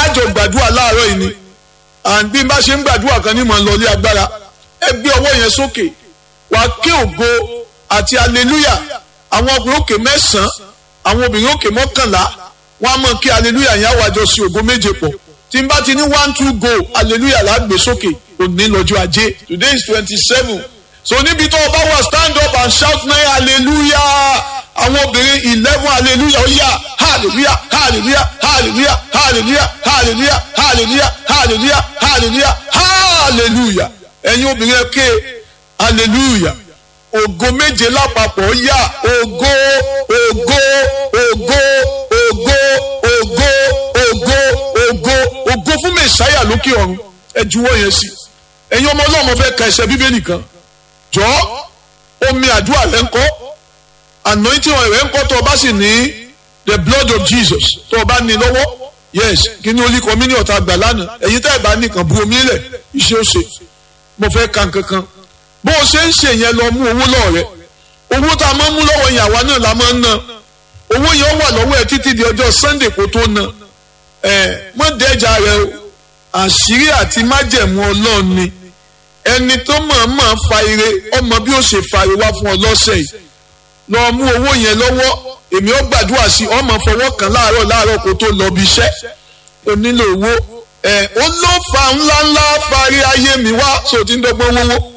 àjọ gbàdúrà láàárọ̀ yìí ni and bí n bá ṣe ń gbàdúrà kan ní mọ̀ ń lọlé agbára ẹ gbé ọwọ́ yẹn sókè wàá ké ògo àti hallelujah àwọn ọkùnrin òkè mẹ́sàn-án àwọn obìnrin òkè mọ́kànlá wọ́n á mọ̀ kí hallelujah yẹn á wájọ sí ògo méje pọ̀ tí n bá ti ní one two go hallelujah là á gbé sókè òní lọ́jọ́ ajé today is twenty seven so níbi tó o bá wà stand up and shout nine hallelujah àwọn obìnrin eleven hallelujah ó yá hallelujah hallelujah hallelujah hallelujah hallelujah hallelujah hallelujah hallelujah hallelujah ẹ̀yin obìnrin ẹ ké hallelujah ògo méje lápapọ̀ ó yá ògo ògo ògo ògo ògo ògo ògo ògo fún mẹsàáyà lókè ọ̀run ẹ juwọ́ yẹn sí ẹ̀yin ọmọ ọlọ́mọ fẹ́ ka ẹsẹ̀ bíbélì kan jọ omi àdúrà rẹ ń kọ́ anointing oil rẹ ń kọ́ tó o bá sì ní the blood of Jesus tó o bá ní lọ́wọ́ yes kí ni olú kọ́mí ní ọ̀tá àgbà lánàá ẹ̀yin tẹ́ ẹ̀ bá nìkan bu omi lẹ̀ iṣẹ́ ó ṣe mo fẹ́ ka nǹkankan bó o ṣe ń ṣe yẹn lọ mú owó lọ́ọ̀ rẹ owó tá a máa ń mú lọ́wọ́ yẹn àwa náà la máa ń ná owó yẹn wà lọ́wọ́ ẹ títí di ọjọ́ Sunday kó tó ná ẹ mọ́ dẹ́jà rẹ o àṣírí àti májẹ̀mú ọlọ́run ni ẹni tó mọ̀ọ́mọ̀ fa ire ọmọ bí ó ṣe fa ire wá fún ọ lọ́sẹ̀ yìí lọ mú owó yẹn lọ́wọ́ èmi ó gbàdúrà sí ọmọ fọwọ́ kan láàárọ̀ láàárọ̀ kó tó lọ bí iṣẹ́ o nílò owó ẹ ó ló fa ńláńlá parí ayé mi wá sóò tí ń dọ́gbọ́n wọ́wọ́